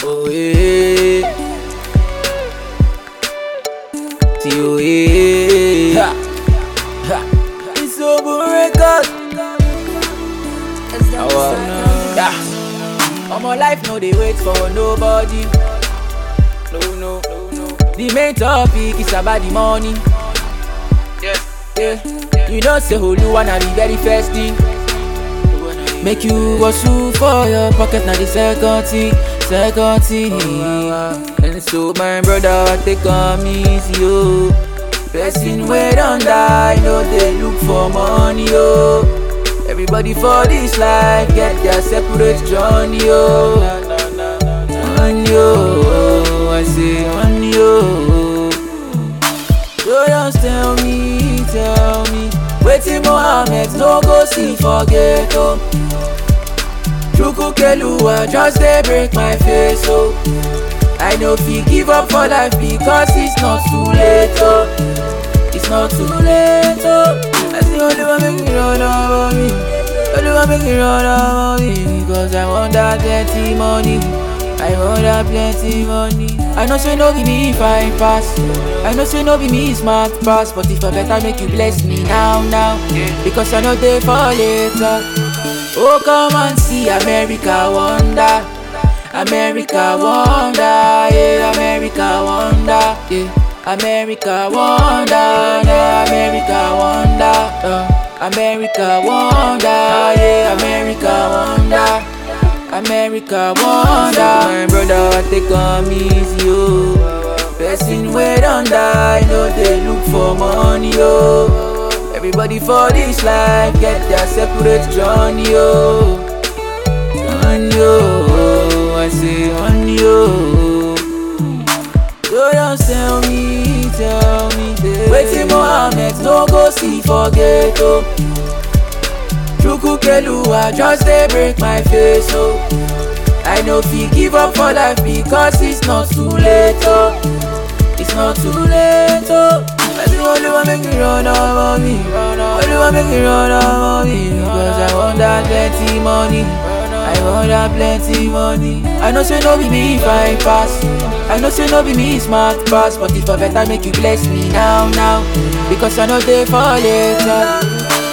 Oh yeah. T.O.A. Ha. Ha. It's over record. Our, yeah. All my life no they wait for nobody. No, no, no, no. The main topic is about the money. Yeah, yeah. You know say Oluwa na the very first thing. Make you hustle for your pocket na the second thing, second thing. And so my brother take on me easy oh. Person wey don die no dey look for money oh. Everybody for this life get their separate journey oh. Money oh, I say money oh. So just tell me, tell me Wetin Mohammed no go see for ghetto Chukwukeluwa just dey break my face oh I no fit give up for life because it's not too late oh It's not too late oh I see Oluwa make me run over me Oluwa make me run over me Because I want that plenty money I want that plenty money I know say no be me fine pass I know say no be me smart pass But if I better make you bless me now now Because I know they for later Oh come and see America wonder America wonder Yeah America wonder Yeah America wonder Yeah America wonder uh, America wonder Yeah America wonder America wonder My brother take on me easy oh Person wey don die no dey look for money oh Everybody for this life get their separate journey oh Money oh, I say money oh So just tell me, tell me Wetin Mohammed no go see for ghetto Chukwukeluwa just dey break my face oh I no fit give up for life because it's not too late oh It's not too late oh I say Oluwa make me run over me Oluwa make me run over me Because I want that plenty money I want that plenty money I know say no be me fine pass I know say no be me smart pass But if I better make you bless me now now Because I know they for later